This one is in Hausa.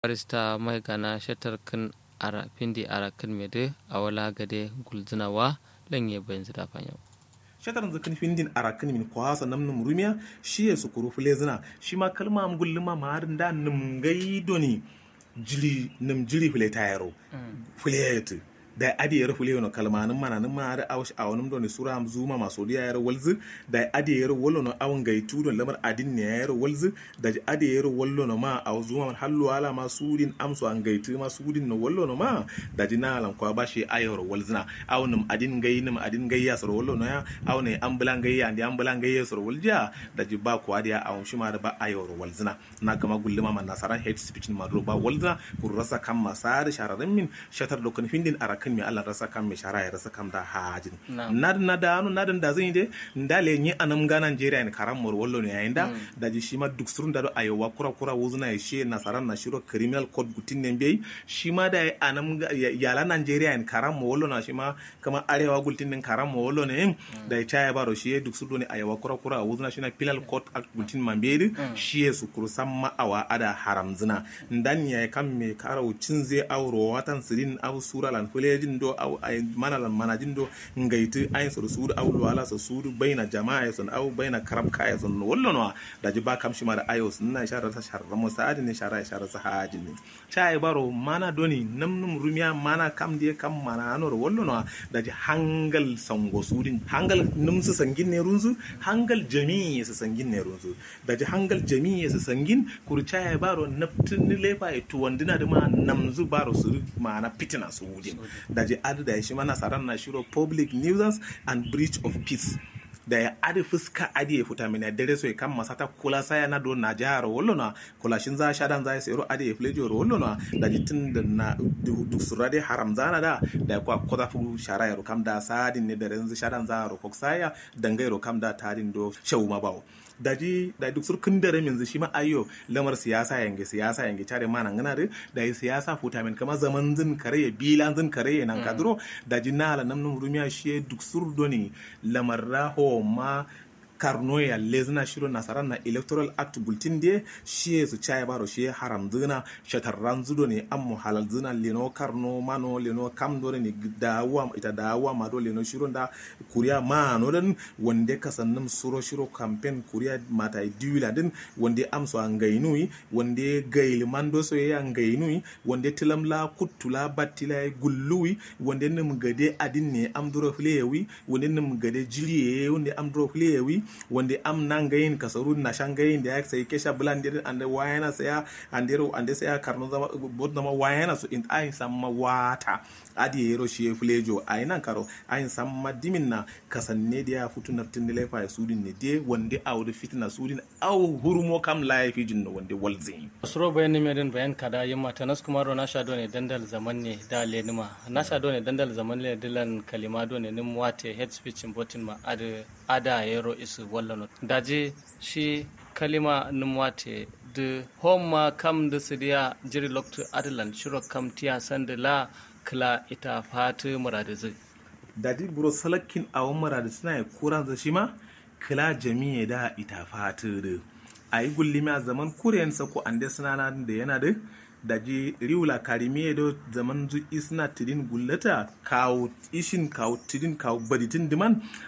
barista mai gana shatar kan ara pindi ara kan mede awala gade gulzinawa lanye bayan zida fanyo shatar zakan findin arakan min kwasa nam num rumiya shi ya sukuru fulezina shi ma kalma am gulluma ma harin da num gaido ni jili num jili fule tayaro fuleyatu da adi yar fule no kalmanin mana nan ma da awsh awanum do ni sura am zuma ma so diya yar walzu da adi yar wallo no awon gaitu don lamar adin ne yar walzu da adi yar wallo no ma aw zuma hallu ala ma sudin amso an gaitu ma sudin no wallo no ma da dina lan kwa bashi ayor walzina awnum adin gai num adin gai ya sor wallo no ya awne ambulan gai ya ndi ambulan gai ya sor walja da ji ba kwa dia awon shi ma da ba ayor walzina na kama gulluma man nasaran hate speech ma do ba walzina kur rasa kan masar shararin min shatar dokan findin ara kan mi Allah rasa kan mi shara ya rasa kan da hajin nad na da anu nadin da zan yi de ndale ni anam ga Nigeria ne karam mor wallo ne yayin da da ji shi ma duk surun da do ayowa kura kura wuzuna ya she nasaran na shiro criminal code gutin ne bai shi ma da anam yala Nigeria ne karam mo wallo na shi ma kama arewa gultin ne karam mo wallo ne da ya taya baro shi duk surun ne ayowa kura kura wuzuna shi na penal code act gultin man bai shi ya su kursan ma awa ada haramzina ndan ya kan me kara cin zai auro watan sirin au sura lan kulejin do au ay manalan manajin do ngaiti ay sur sudu au wala so sudu baina jama'a son au baina karam kaya son wallo no da ji ba kam shi mara ayo sun na shara ta shara mo sa'adi ne shara shara sa haji ne chai baro mana doni namnum rumiya mana kam die kam mana anor wallo no da ji hangal sango sudin hangal num su sangin ne runzu hangal jami'i su sangin ne runzu da ji hangal jami'i su sangin kurcha ya baro naftin lefa ya tuwandina da ma namzu baro su mana fitina su wudin da ji adu da shi mana saran na shiro public nuisance and breach of peace da ya adi fuska adi ya futa mina dare so ya kan masata kula saya na do na jihar wallo na kula shin za shadan za ya sayaro adi ya flejo wallo na da jitin da na duk surade haram zana da da kwa koda fu shara ya kam da sadin ne da renzu shadan za ro koksaya dangai ro kam da tarin do shewu ma bawo daji da duk sur kun dare min shi ma ayo lamar siyasa yange siyasa yange tare ma nan gana da yi siyasa futa min kama zaman zin kare ya bilan zin kare ya nan kadro daji na ala namnum rumiya shi duk sur doni lamar raho ma karno ya lezna shiro nasaran na electoral act bulletin de shi su chaya baro shi haram zina shatarran zudo ne an mu halal zina leno karno mano leno kam dore ne dawa ita dawa ma do leno shiro da kuriya ma no dan wande kasannum suro shiro campaign kuriya mata diwila din wande amso an gainui wande gail mando so ya gainui wande tilamla kuttula battila gullui wande nim gade adin ne amduro flewi wande nim gade jiliye wande amduro flewi wanda am nan gayin kasaru na shan gayin da ya sai kesha bulan dir ande wayana saya andero ande saya karno zama bod zama wayana so in ayin samma wata adi yero shi flejo ayinan karo ayin samma dimin na kasanne da ya futu naftin da laifa ya sudin ne de wanda awdu fitna sudin aw hurumo kam laifi jinno wanda walzin suro bayan merin bayan kada yamma tanas kuma ro na shado ne dandal zaman ne da lenima na shado ne dandal zaman ne dilan kalima do ne nim wate head speech botin ma ada ada yero isu wallano daje shi kalima nim wate de homa kam da sidiya jiri loktu adalan shiro kam tiya sanda la kla ita fatu muradu zai dadi buro salakin awon muradu suna ya kuran za shi ma kla jami'a da ita fatu da a yi gullimi a zaman kuriyansa ko an suna da yana da daji riwula karimiye do zaman zu isna tidin gullata kawo ishin kawo tidin kawo baditin diman